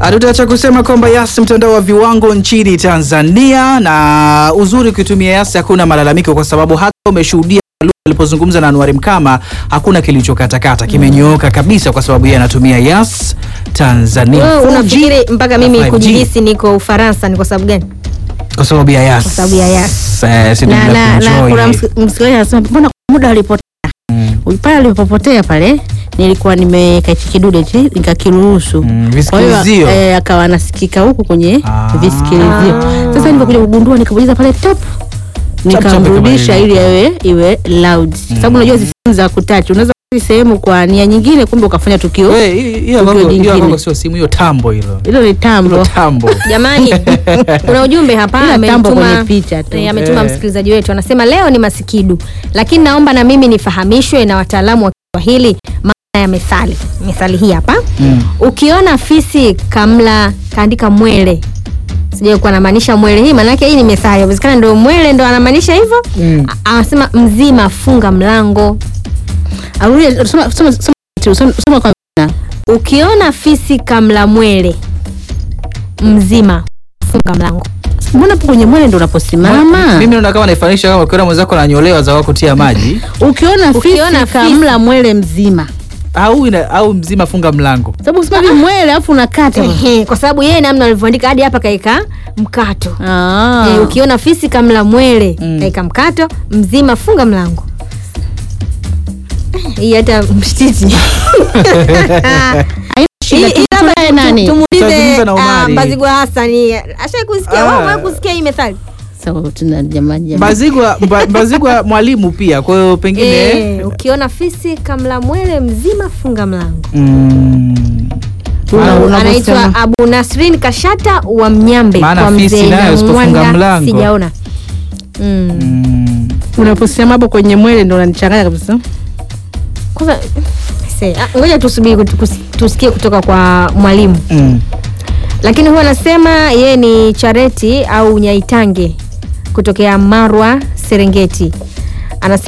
Hatutaacha kusema kwamba Yas mtandao wa viwango nchini Tanzania, na uzuri ukitumia Yas hakuna malalamiko, kwa sababu hata umeshuhudia alipozungumza na Anuari Mkama hakuna kilichokatakata, kimenyooka kabisa, kwa sababu yeye anatumia Yas Tanzania Wewe 4G unafikiri mpaka mimi na 5G. kujihisi niko Ufaransa ni kwa sababu gani? kwa sababu ya Yas, Kwa sababu ya Yas. Eh, si na, ndio na, na kuenjoy. kuna msik- msikilizaji anasema mbona kwa muda alipotea Mm. pale alipopotea pale nilikuwa nimeweka hichi kidude hichi nikakiruhusu Mm, kwa hiyo visikilizio. eh, akawa anasikika huku kwenye Ah. visikilizio sasa nilipokuja kugundua nikabonyeza pale top nikamrudisha kama ili awe iwe loud sababu unajua hizi simu za kutachi unaweza kuzi sehemu kwa nia nyingine kumbe ukafanya tukio We, hiyo- hiyo tukio kwako- hiyo jingine. kwako sio simu, hiyo tambo hilo hilo ni tambo hilo tambo. Jamani, kuna ujumbe hapa Ila tambo ametuma- kwenye picha tu. eh, ametuma Eh. msikilizaji wetu anasema leo ni masikidu, lakini naomba na mimi nifahamishwe na wataalamu wa Kiswahili maana ya methali. Methali hii hapa Mm. ukiona fisi kamla kaandika mwele sijai kuwa anamaanisha mwele hii maanake hii ni methali inawezekana ndo mwele ndo anamaanisha hivyo Mm. A- anasema mzima funga mlango Arudie, soma- soma- soma- soma- soma kwa ukiona fisi kamla mwele mzima funga mlango mbona hapo kwenye mwele ndo unaposimama Mimi naona kama naifanisha kama ukiona mwenzako ananyolewa za wako tia maji ukiona fisi Ukiona fisi- kamla mwele mzima au ina, au mzima funga mlango. sababu kusema hivi mwele alafu unakata Ehe, kwa sababu yeye namna alivyoandika hadi hapa kaeka mkato Ah. Eh, ukiona fisi kamla mwele Mm. kaeka mkato mzima funga mlango Eh, hii hata mshititi Haina shida, Hii- hii labda tunaye tu- nani? tumuulize Tutazungumza na ah, Omari. Mbazigwa Hasani ashai kusikia Ah. wewe umewahi kusikia hii methali Sawa, tuna jamani jamani. Mbazigwa, mba, Mbazigwa mwalimu pia, kwa hiyo pengine Eh, ukiona fisi kamla mwele mzima funga mlango mm, Una- Au unavyosema. anaitwa Abu Nasrin Kashata wa Mnyambe Maana kwa fisi mzee nayo usipofunga Nyamwanga, mlango. sijaona mm. mm, unaposema hapo kwenye mwele ndo unanichanganya kabisa Kwanza se- ah, ngoja tusubiri kut- kus- tusikie kutoka kwa mwalimu mm. lakini huwa anasema yeye ni Chareti au Nyaitange kutokea Marwa Serengeti anasema